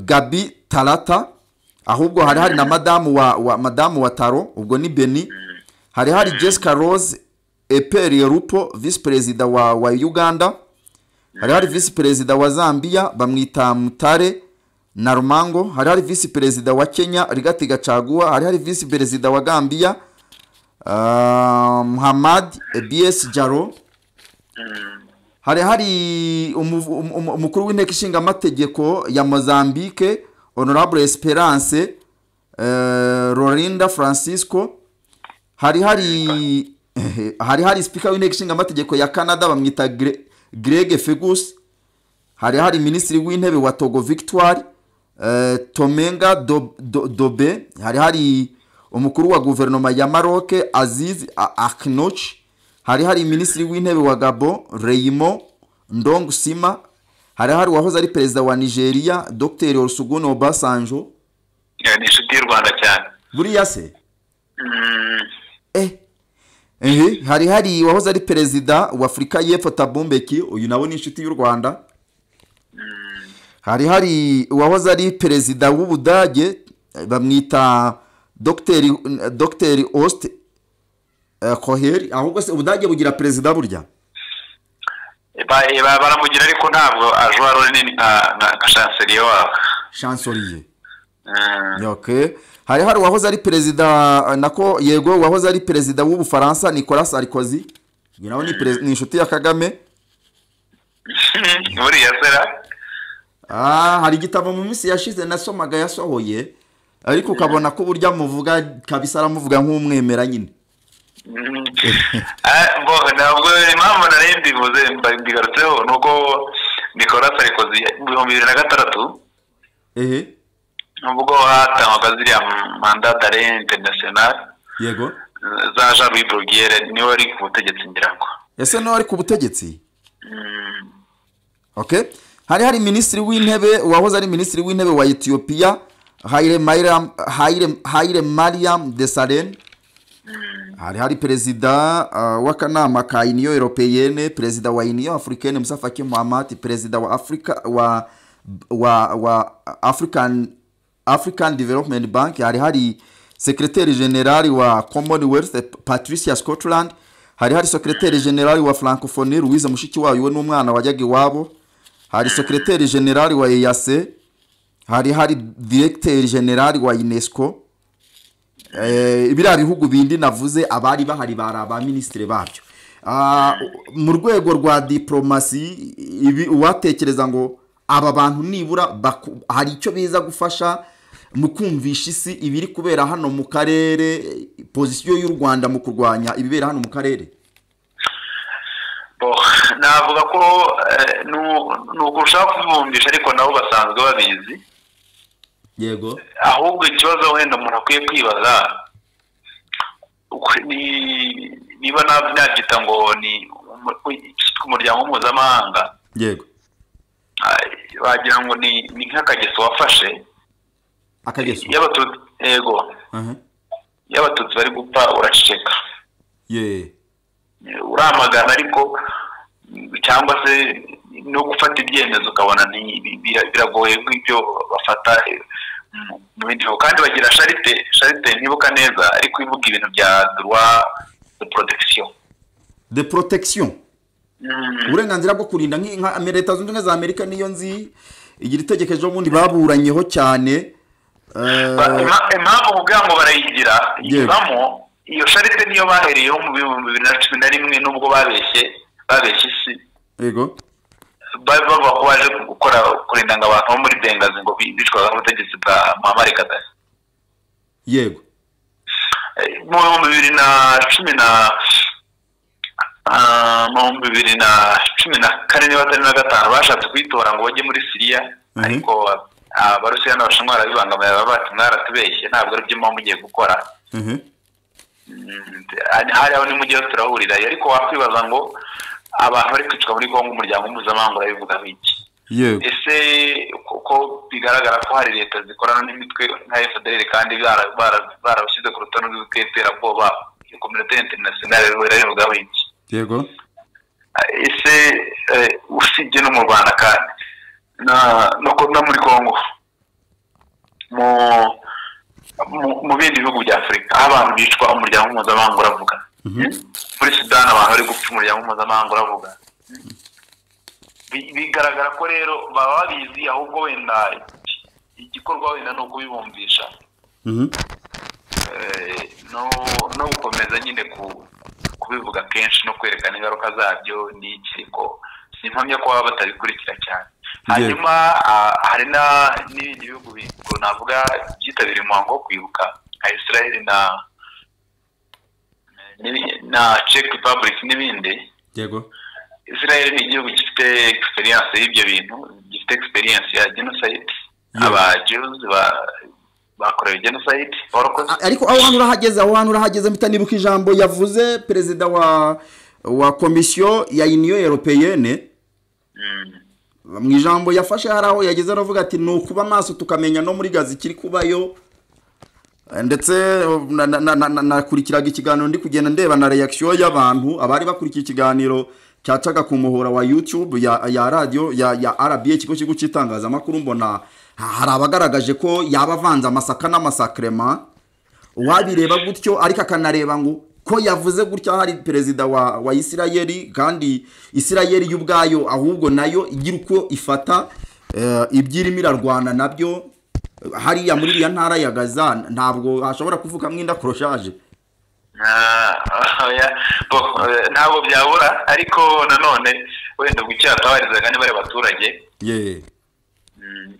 D: gabi tarata ahubwo hari hari na madamu wa, wa madamu wa taro ubwo ni beni hari hari jessica rose eperiye rupo visi perezida wa, wa uganda hari hari visi perezida wa zambia bamwita mutare na rumango hari hari visi perezida wa kenya rigati gacaguwa hari hari visi perezida wa gambia Ah, Muhammad BS Jaro hari hari umuvu- um- um- umukuru w'inteko ishinga amategeko ya Mozambique Honorable Esperance eh, Rorinda Francisco hari hari hari hari speaker w'inteko ishinga amategeko ya Canada bamwita Gre- Greg Fergus hari hari minisitiri w'intebe wa togo victoire eh, tomenga Do- Do- dobe hari hari umukuru wa guverinoma ya maroc aziz A- aknoch hari hari minisitiri w'intebe wa gabo reyimo ndong sima hari hari uwahoze ari perezida wa nigeria dr osugun obasanjo
E: Eh, ni inshuti y'u rwanda cyane
D: buriya se
E: Mm,
D: eh ehe hari hari uwahoze ari perezida wa afurika y'epfo tabumbeki uyu nawe ni inshuti y'u rwanda hari hari uwahoze ari perezida w'ubudage eh, bamwita dogiteri eh, dogiteri osite koheri ahubwo se ubudage bugira perezida burya
E: ba- ba- baramugira ariko ntabwo ajwara runini nka nka- nka shanseriye wabo
D: shansoriye
E: Mm,
D: okay. hari hari uwahoze ari perezida eh, nako yego uwahoze ari perezida w'ubufaransa nicolas sarkozy uyu nawe ni perez- ni inshuti ya kagame
E: buriya sera
D: Ah, hari igitabo mu minsi yashize nasomaga yasohoye ariko ukabona ko burya muvuga kabisa aramuvuga nk'umwemera nyine
E: Mm. Ah, bo- ntabwo impamvu nari mbivuze mba- mbigarutseho ni uko nicolas sarikozy mu bihumbi bibiri na gatandatu
D: ehe
E: ubwo hatangwaga ziriya manda dare interinasiyonari
D: yego
E: za jean louis brugere niwe wari ku butegetsi ngira ngo
D: ese nawe ari ku butegetsi okay hari hari minisitiri w'intebe wahoze ari minisitiri w'intebe wa etiyopiya hayire mariam de saren hari hari perezida uh, w'akanama ka uniyo europeyene perezida wa uniyo afurikene musa faki muhamadi perezida wa afurika wa wa wa african african development bank hari hari sekreteri generali wa commonwealth patricia scotland hari hari sekreteri generali wa francophonie louise mushikiwayo we n'umwana wajyaga iwabo hari sekreteri generali wa eyase hari hari diregiteri generali wa unesco biriya bihugu bindi navuze abari bahari bari abaminisitiri babyo mu rwego rwa diporomasi uwatekereza ngo aba bantu nibura hari icyo biza gufasha mu kumvisha isi ibiri kubera hano mu karere pozisiyo y'u rwanda mu kurwanya ibibera hano mu karere
E: navuga ko ni ukurushaho kubumvisha ariko nabo basanzwe babizi
D: yego
E: ahubwo ikibazo wenda umuntu akwiye kwibaza niba nabyita ngo ni umuryango mpuzamahanga
D: yego
E: wagira ngo ni nk'akageso wafashe
D: akageso
E: y'abatutsi yego iyo abatutsi bari gupfa uraceceka
D: yeee
E: uramagana ariko cyangwa se no gufata ibyemezo ukabona biragoye nk'ibyo bafata mu bindi bihugu kandi bagira sharite sharite ntibuka neza ariko ivuga ibintu bya duwa de protection
D: de protection uburenganzira bwo kurinda nka leta zunze ubumwe za amerika niyo nzi igira itegeko ejo bundi baburanyeho cyane
E: impamvu kugira ngo barayigira yivamo iyo sharite niyo bahereyeho mu bihumbi bibiri na cumi na rimwe n'ubwo babeshye babeshye isi
D: yego
E: bavuga ko baje gukora kurinda ngo abantu bo muri bengazi ngo bicwaga n'ubutegetsi bwa muhammad gaddafi
D: yego
E: mu bihumbi bibiri na cumi na mu bihumbi bibiri na cumi na kane niba atari na gatanu bashatse kuyitora ngo bajye muri siriya ariko abarusiya n'abashinwa barabibangamira baba bati mwaratubeshye ntabwo ari byo muba mugiye gukora hari aho nimujyeho turahurira ariko wakwibaza ngo abantu bari kwicwa muri congo umuryango mpuzamahanga urabivuga iki ese kuko bigaragara ko hari leta zikorana n'imitwe nka fdr kandi barabashyize ku rutonde rw'iterabwoba kominote interinasiyonari irabivugaho iki
D: yego
E: ese usibye no mu rwanda kandi no muri congo mu bindi bihugu bya afurika aho abantu bicwa umuryango mpuzamahanga uravuga muri sudani abantu bari gupfa umuryango mpuzamahanga uravuga bigaragara ko rero baba babizi ahubwo wenda igikorwa wenda ni ukubibumvisha no gukomeza nyine kubivuga kenshi no kwerekana ingaruka zabyo ni ikiriko si impamya ko baba batabikurikira cyane hanyuma hari n'ibindi bihugu navuga byitabiriye umuhango wo kwibuka nka israel na na czech republic n'ibindi
D: yego
E: israel ni igihugu gifite egisperiyanse y'ibyo bintu gifite egisperiyanse ya jenoside aba jews bakorewe jenoside
D: ariko aho hantu urahageze aho hantu urahageze mpita nibuka ijambo yavuze perezida wa wa komisiyo ya uniyo europeyene mu ijambo yafashe hari aho yageze aravuga ati ni ukuba amaso tukamenya no muri gazi ikiri kubayo ndetse nakurikiraga ikiganiro ndi kugenda ndeba na reakisiyo y'abantu abari bakurikiye ikiganiro cyacaga ku muhora wa yutube ya radiyo ya arabi ikigo kigo cy'itangazamakuru mbona hari abagaragaje ko yaba avanze amasaka n'amasakirema uwabireba gutyo ariko akanareba ngo ko yavuze gutya hari perezida wa isirayeri kandi isirayeri y'ubwayo ahubwo nayo igira uko ifata ibyirimo irarwana nabyo hariya muri iriya ntara ya gaza ntabwo hashobora kuvuga mwenda koroshaje
E: ntabwo byabura ariko nanone wenda gukira tabarizaga niba ari abaturage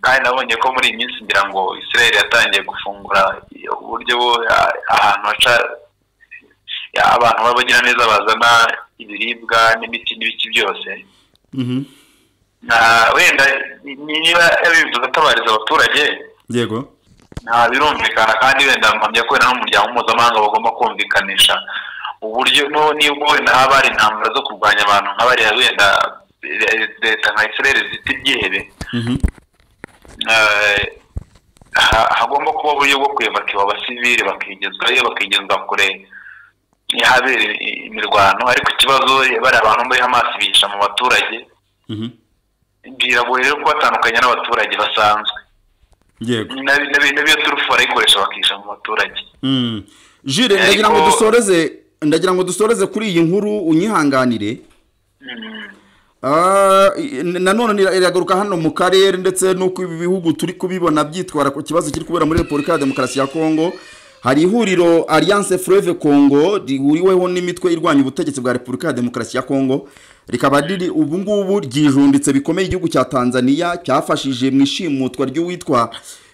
E: kandi nabonye ko muri iyi minsi ngira ngo israel yatangiye gufungura uburyo ahantu haca abantu babagira neza bazana ibiribwa n'imiti n'ibiki byose wenda niba yabivuze atabariza abaturage
D: yego
E: nta birumvikana kandi wenda mpamya ko wenda n'umuryango mpuzamahanga bagomba kumvikanisha uburyo nubwo wenda haba hari intambara zo kurwanya abantu nka bariya wenda leta nka israel zita ibyihebe hagomba kuba uburyo bwo kwibuka abasivili bakigezwayo bakigezwa kure habereye imirwano ariko ikibazo bariya abantu muri hamas bihisha mu baturage
D: Mhm.
E: biragoye rero kubatandukanya n'abaturage basanzwe
D: yego
E: Nabi- nabi- nabiyo turufu barayikoresha bakihisha mu baturage
D: Mm. jire
E: Ariko-
D: ndagira ngo dusoreze ndagira ngo dusoreze kuri iyi nkuru unyihanganire Ah, i- nanone ira- iragaruka hano mu karere ndetse n'uko ibi bihugu turi kubibona byitwara ku kibazo kiri kubera muri repubulika ya demokarasi ya kongo hari ihuriro alliance fleuve congo rihuriweho n'imitwe irwanya ubutegetsi bwa repubulika ya demokarasi ya kongo rikaba riri ubu ngubu ryijunditse bikomeye igihugu cya tanzania cyafashije mu ishimutwa ry'uwitwa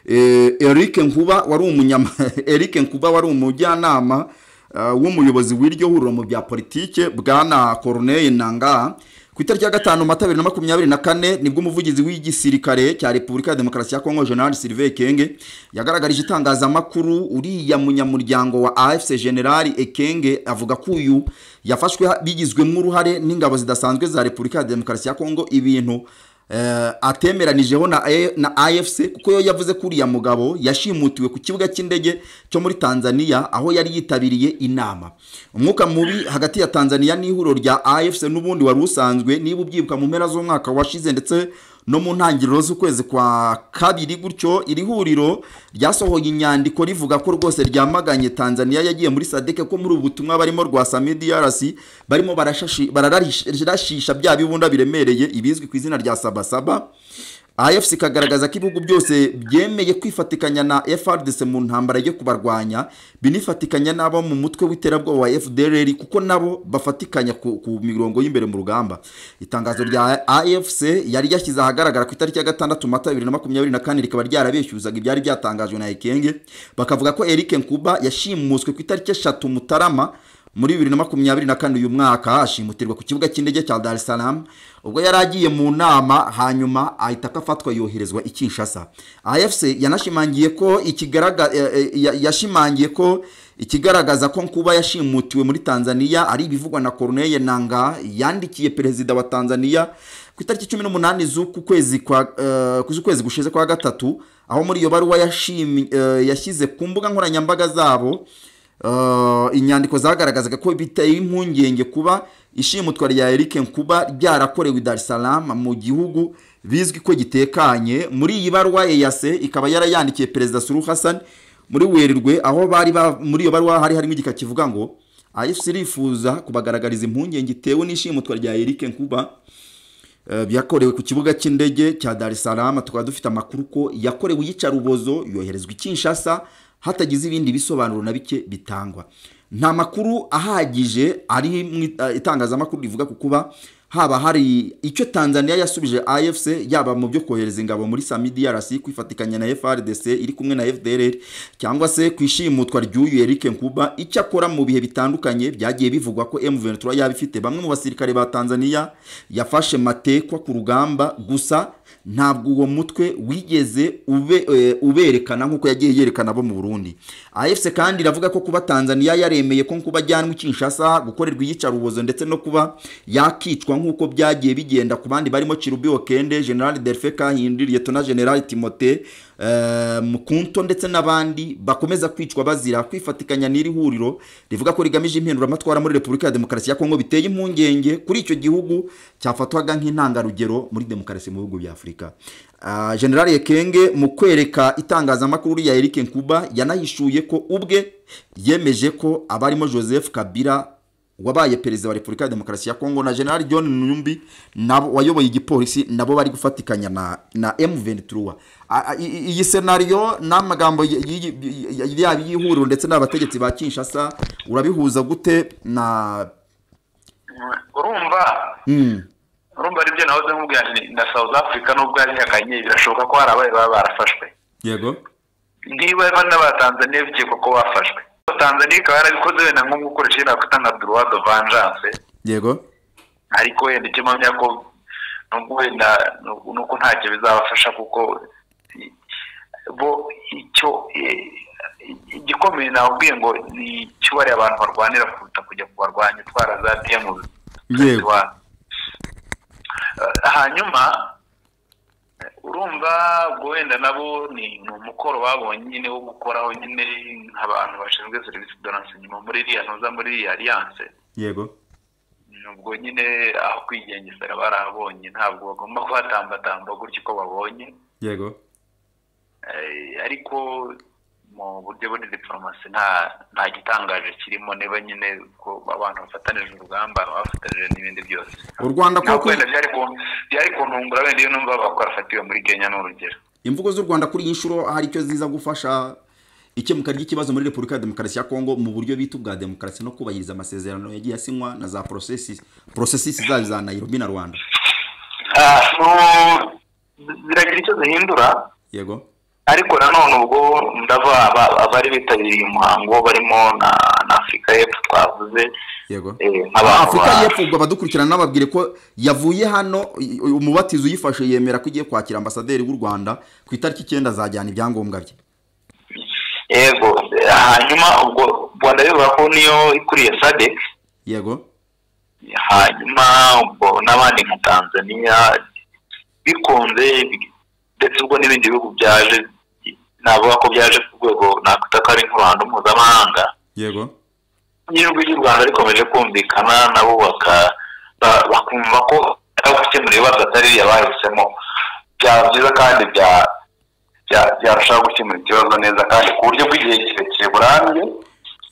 D: eh, eric nkuba wari umunyama eric nkuba wari umujyanama Uh, w'umuyobozi w'iryo huriro mu bya politike bwana corneille nanga ku itariki ya gatanu mata bibiri na makumyabiri na kane nibwo umuvugizi w'igisirikare cya repubulika ya demokarasi ya kongo general sylvain kenge yagaragarije itangazamakuru uriya munyamuryango wa afc general ekenge avuga ko uyu yafashwe ha- bigizwemo uruhare n'ingabo zidasanzwe za repubulika ya demokarasi ya kongo ibintu eh, atemeranijeho na, A- na afc kuko yo yavuze ko uriya mugabo yashimutiwe ku kibuga cy'indege cyo muri tanzania aho yari yitabiriye inama umwuka mubi hagati ya tanzania n'ihuriro rya afc n'ubundi wari usanzwe niba ubyibuka mu mpera z'umwaka washize ndetse no mu ntangiriro z'ukwezi kwa kabiri gutyo iri huriro ryasohoye inyandiko rivuga ko rwose ryamaganye tanzania yagiye muri sadeke ko muri ubu butumwa barimo rwa sami DRC barimo barashashi- bararashisha bya bibunda biremereye ibizwi ku izina rya sabasaba afc ikagaragaza ko ibihugu byose byemeye kwifatikanya na frdc mu ntambara yo kubarwanya binifatikanya n'abo mu mutwe w'iterabwoba wa fdrr kuko nabo bafatikanya ku, ku mirongo y'imbere mu rugamba itangazo rya afc yari yashyize ahagaragara ku itariki ya gatandatu mata bibiri na makumyabiri na kane rikaba ryarabeshyuzaga ibyari byatangajwe na ekenge bakavuga ko eric nkuba yashimuswe ku itariki eshatu mutarama muri bibiri na makumyabiri na kane uyu mwaka ashimutirwa ku kibuga cy'indege cya Dar es Salaam ubwo yari agiye mu nama hanyuma ahita akafatwa yoherezwa i Kinshasa AFC yanashimangiye ko ikigaragaza yashimangiye ko ikigaragaza ko kuba yashimutiwe muri Tanzania ari ibivugwa na Corneille Nanga yandikiye perezida wa Tanzania ku itariki cumi n'umunani z'uku kwezi kwa eh, z'ukwezi gushize kwa gatatu aho muri iyo baruwa yashimi- eh, yashyize ku mbuga nkoranyambaga zabo Uh, inyandiko zagaragazaga ko biteye impungenge kuba ishimutwa rya Eric Nkuba ryarakorewe i Dar es Salaam mu gihugu bizwi ko gitekanye muri iyi baruwa EAC ikaba yarayandikiye perezida Suluhu Hassan muri Werurwe aho bari ba, muri iyo baruwa hari harimo igika kivuga ngo AFC irifuza kubagaragariza impungenge itewe n'ishimutwa rya Eric Nkuba Eh, byakorewe ku kibuga cy'indege cya Dar es Salaam tukaba dufite amakuru ko yakorewe iyicarubozo yoherezwa i Kinshasa hatagize ibindi bisobanuro na bike bitangwa nta makuru ahagije ari mu it- eh, itangazamakuru rivuga ku kuba haba hari icyo Tanzania yasubije AFC yaba mu byo kohereza ingabo muri Sami DRC kwifatikanya na FRDC iri kumwe na FDLR cyangwa se kwishimutwa ry'uyu Eric Nkuba icyo akora mu bihe bitandukanye byagiye bivugwa ko M23 yaba ifite bamwe mu basirikare ba Tanzania yafashe matekwa ku rugamba gusa ntabwo uwo mutwe wigeze ube, eh, uberekana nk'uko yagiye yerekana abo mu Burundi AFC kandi iravuga ko kuba Tanzania yaremeye ko kuba ajyanwa i Kinshasa gukorerwa iyicarubozo ndetse no kuba yakicwa nk'uko byagiye bigenda ku bandi barimo Chirubio Kende General Delphin Kahindiri Lieutenant General Timote eh, Mukunto ndetse n'abandi bakomeza kwicwa bazira kwifatikanya n'iri huriro rivuga ko rigamije impinduramatwara muri Repubulika ya Demokarasi ya Kongo biteye impungenge kuri icyo gihugu cyafatwaga nk'intangarugero muri demokarasi mu bihugu bya Afurika Ah, General Yekenge mu kwereka itangazamakuru ya Eric Nkuba yanahishuye ko ubwe yemeje ko abarimo Joseph Kabila wabaye perezida wa repubulika ya demokarasi ya kongo na general john numbi nabo wayoboye igipolisi nabo bari gufatikanya na na m23 A- a- i- i- iyi senariyo n'amagambo y- y- y- yaba y'ihuriro ndetse n'abategetsi ba kinshasa urabihuza gute na
E: urumva urumva aribyo nahoze nkubwira nti na south africa nubwo yarihakanye birashoboka ko hari abaye baba barafashwe
D: yego
E: niba bana ba tanzania bikekwa ko bafashwe tanzania ikaba yarabikoze wenda nko gukoresha iriya kwita nka droit de vengeance
D: yego
E: ariko wenda icyo mpamya ko nubwo wenda ni uko ntacyo bizabafasha kuko i- bo icyo eh, igikomeye nakubwiye ngo ni icyo bariya abantu barwanira kuruta kujya kubarwanya utwara za diyemu
D: Yego.
E: hanyuma eh, urumva guhunga ubwo wenda nabo ni umukoro babonye nyine wo gukoraho nyine nk'abantu bashinzwe serivisi doranse nyuma muri iriya ntuza muri iriya aliyanse
D: yego
E: ubwo nyine aho kwigengesera barahabonye ntabwo bagomba kuhatambatamba gutya uko babonye
D: yego
E: Eh, ariko mu buryo buri diporomasi nta nta gitangaje kirimo niba nyine ko abantu bafatanije urugamba bafatanije n'ibindi byose
D: u rwanda
E: ntabwo
D: kuko
E: wenda byari ku- byari kuntungura wenda iyo numva bakora fatiwe muri kenya ni urugero
D: imvugo z'u rwanda kuri iyi nshuro hari icyo ziza gufasha ikemuka ry'ikibazo muri repubulika ya demokarasi ya kongo mu buryo bita ubwa demokarasi no kubahiriza amasezerano yagiye asinywa na za porosesi porosesi zayo za nayirobi na rwanda
E: Ah, no- ziragira icyo zihindura
D: yego
E: ariko nanone ubwo ndava aba- abari bitabiriye umuhango barimo na na afurika y'epfo twavuze
D: yego
E: eh,
D: Aba
E: nk'abantu
D: afurika
E: ba-
D: y'epfo ubwo abadukurikirana nababwire ko yavuye hano i- i- umubatizo uyifashe yemera ko igiye kwakira ambasaderi w'u rwanda ku itariki icyenda azajyana ibyangombwa bye
E: yego hanyuma ubwo rwanda bivuga ko niyo ikuriye sadek
D: yego
E: hanyuma ubwo n'abandi nka tanzania bikunze bi- ndetse ubwo n'ibindi bihugu byaje navuga ko byaje ku rwego nakwita ko ari nk'uruhando mpuzamahanga
D: yego
E: ijwi ry'u rwanda rikomeje kumvikana nabo baka- ba- bakumva ko ari gukemura ibibazo atari iriya bahisemo byaba byiza kandi bya- bya- byarushaho gukemura ikibazo neza kandi ku buryo bw'igihe kirekire burambye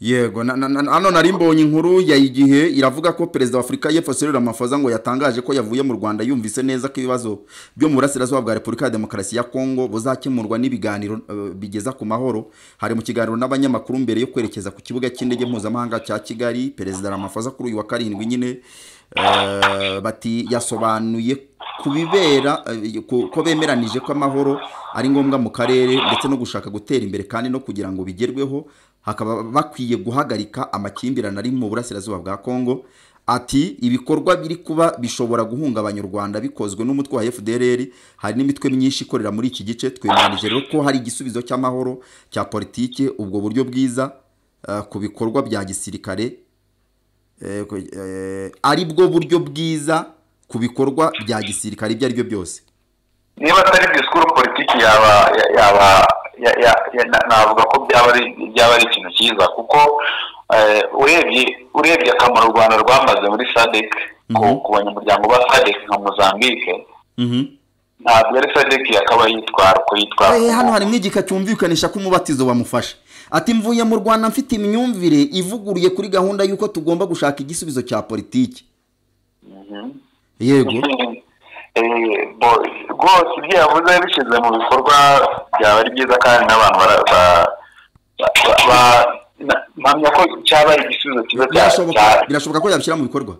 D: yego na- na- na- hano nari mbonye inkuru ya igihe iravuga ko perezida wa afurika y'epfo Cyril Ramaphosa ngo yatangaje ko yavuye mu rwanda yumvise neza ko ibibazo byo mu burasirazuba bwa repubulika ya demokarasi ya kongo buzakemurwa n'ibiganiro eh, bigeza ku mahoro hari mu kiganiro n'abanyamakuru mbere yo kwerekeza ku kibuga cy'indege mpuzamahanga cya kigali perezida Ramaphosa kuri uyu wa karindwi nyine eh, bati yasobanuye kubibera eh, ku- ko bemeranije ko amahoro ari ngombwa mu karere ndetse no gushaka gutera imbere kandi no kugira ngo bigerweho hakaba bakwiye guhagarika amakimbirane ari mu burasirazuba bwa kongo ati ibikorwa biri kuba bishobora guhungabanya u rwanda bikozwe n'umutwe wa fdrr hari n'imitwe myinshi ikorera muri iki gice twemeranije rero ko hari igisubizo cy'amahoro cya politike ubwo buryo bwiza eh, ku bikorwa bya gisirikare eh, ku- eh, ari bwo buryo bwiza ku bikorwa bya gisirikare ibyo ari byo byose
E: niba atari disikuru politiki yaba ya- yaba ya- ya- ya- na- navuga ko byaba ari byaba ari ikintu cyiza kuko eh, urebye urebye akamaro u rwanda rwamaze muri sadek ku
D: Mhm.
E: ku banyamuryango ba sadek nka mozambique
D: Mhm.
E: ntabwo ari sadek yakabaye yitwara uko yitwara
D: Eh, hano harimo igika cyumvikanisha ko umubatizo bamufasha ati mvuye mu rwanda mfite imyumvire ivuguruye kuri gahunda y'uko tugomba gushaka igisubizo cya politiki yego
E: Eh, bo- rwose ibyo yavuze bishyize mu bikorwa byaba ari byiza kandi n'abantu bara- ba- ba- ba- na- mpamya ko cyaba ari igisubizo cyiza cya-
D: birashoboka
E: cya-
D: birashoboka ko yabishyira mu bikorwa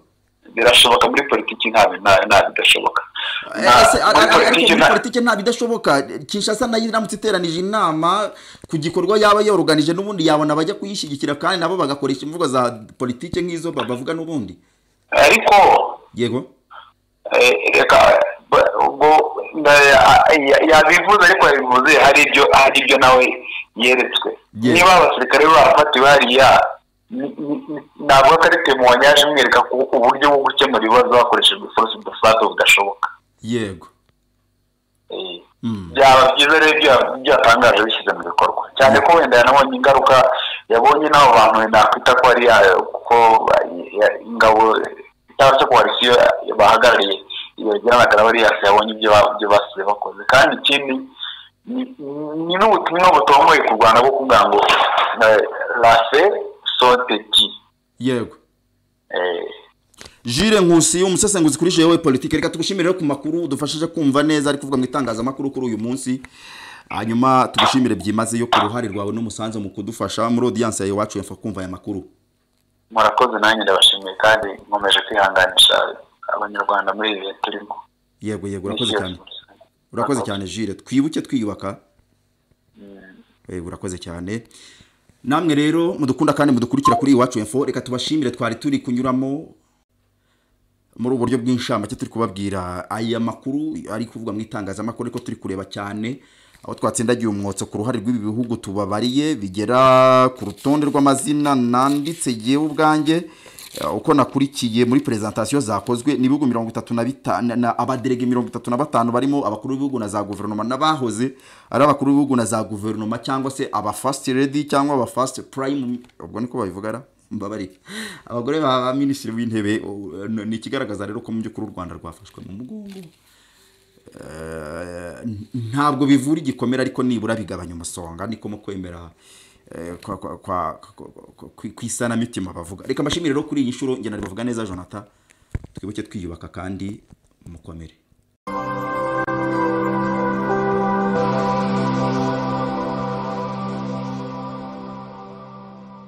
E: birashoboka muri politiki nta nta- nta bidashoboka
D: Eh,
E: Nta-
D: ese, ar-
E: muri
D: ar- ariko
E: politiki
D: muri
E: nta-
D: politiki nta bidashoboka kinshasa nayo iramutse iteranije inama ku gikorwa yaba yoroganije n'ubundi yabona abajya kuyishyigikira kandi nabo bagakoresha imvugo za politiki nk'izo ba- bavuga n'ubundi
E: ariko
D: yego
E: eh, reka ba- ubwo na- ya- ya- yabivuze ariko yabivuze hari ibyo hari ibyo nawe yeretswe
D: Yes.
E: niba abasirikare be barafatiwe hariya ni- ni- ni- ntabwo ko ari temuwa yaje imwereka ku uburyo bwo gukemura ibibazo hakoreshejwe force de fate budashoboka
D: yego
E: Eh,
D: Mm.
E: byaba byiza rero ibyo byatangaje bishyize mu bikorwa cyane ko wenda yanabonye ingaruka yabonye n'abo bantu nakwita ko ari yayo kuko ba- ya- ingabo cyangwa se koalisiyo bahagarariye yagiranaga na bariyasi yabonye ibyo ba- ibyo basize bakoze kandi ikindi ni- ni n'ubutumwa butongoye ku rwanda bwo kuvuga ngo eh, rase soteki
D: yego Jire Nkusi umusesenguzi kuri jewe politike reka tugushimire rero ku makuru dufashije kumva neza ari kuvuga mu itangazamakuru kuri uyu munsi hanyuma tugushimire byimazeyo ku ruhare rwawe n'umusanzu mu kudufasha muri audience yawe iwacu yamfa kumva aya makuru
E: murakoze nanjye ndabashimiye kandi nkomeje kwihanganisha abanyarwanda muri ibi bihe turimo
D: yego yego urakoze cyane urakoze cyane jire twibuke twiyubaka Eh, urakoze cyane namwe rero mudukunda kandi mudukurikira kuri iwacu info reka tubashimire twari turi kunyuramo muri ubu buryo bw'inshamake turi kubabwira aya makuru ari kuvugwa mu itangazamakuru ariko turi kureba cyane aho twatsindagiye umwotso ku ruhare rw'ibi bihugu tubabariye bigera ku rutonde rw'amazina nanditse yewe ubwanjye eh, uko nakurikiye muri perezantasiyo zakozwe ni ibihugu mirongo itatu na bitanu na- abaderege mirongo itatu na batanu barimo abakuru b'ibihugu na za guverinoma n'abahoze ari abakuru b'ibihugu na za guverinoma cyangwa se aba first lady cyangwa aba first prime ubwo niko babivuga ra? mbabarike abagore ba ba minisitiri w'intebe o- n- ni ikigaragaza rero ko mu by'ukuri u rwanda rwafashwe mu mugongo Eh, ntabwo bivura igikomere ariko nibura bigabanya umusonga niko mu kwemera eh, kwa- kwa- kwa- kwa- kwi- ku isanamitima bavuga reka mbashimire rero kuri iyi nshuro ngenda bavuga neza jonathan twibuke twiyubaka kandi mukomere